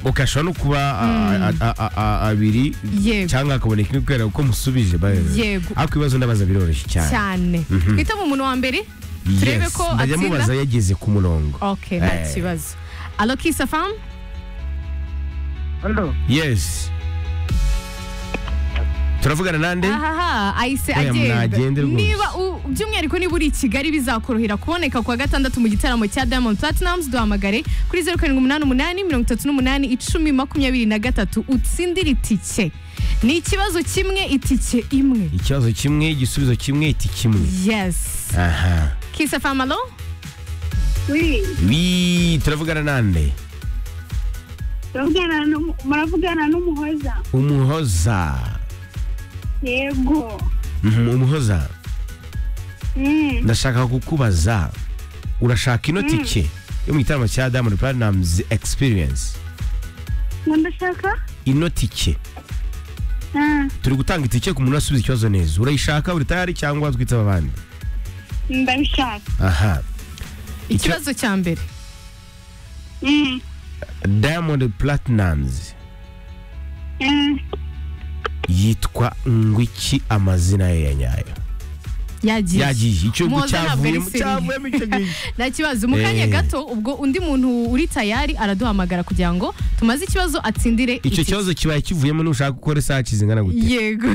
ugashobora no kuba a- a- a- a- abiri Yego. cyangwa hakaboneka imwe kubera uko musubije bayobewe. Yego. ariko ibibazo ndabaza biroroshye cyane cyane twitaba umuntu wa mbere turebe Yes, ko ndajya mubaza atsinda yageze ku murongo ok nta Eh. kibazo alo kisafamu Hello. yes turavugana nande ahaha ahise Oya, agenda mwagende rwose. niba u- by'umwihariko niba uri i kigali bizakorohera kuboneka kuwa gatandatu mu gitaramo cya diamond platnumz duhamagare kuri zeru karindwi umunani umunani mirongo itatu n'umunani icumi makumyabiri na gatatu utsindire itike ni ikibazo kimwe itike imwe ikibazo kimwe igisubizo kimwe iti kimwe yes aha kisafamu alo Oui. Wi, turavugana nande Turavugana n'umu- muravugana n'umuhoza. umuhoza Yego. Mhm, umuhoza Mm. ndashaka kukubaza urashaka ino tike yo mu gitaramo cya diamond platinumz experience Ngo ndashaka? ino tike Ah, turi gutanga itike ku muntu asubiza ikibazo neza urayishaka uri tayari cyangwa twitaba abandi ndabishaka. aha ikibazo cya mbere Mm. diamond platinumz Mm. yitwa ngwiki amazina ye ya nyayo yagiye yagiye icyugu Muhoza ntabwo ari cyavuyemo seriye. cyavuyemo icyo gihe nta kibazo mu kanya Eh. gato ubwo undi muntu uri tayari araduhamagara kugira ngo tumaze ikibazo atsindire icyo itike. kibazo kibaye kivuyemo nushaka gukora isaha kizingana gute yego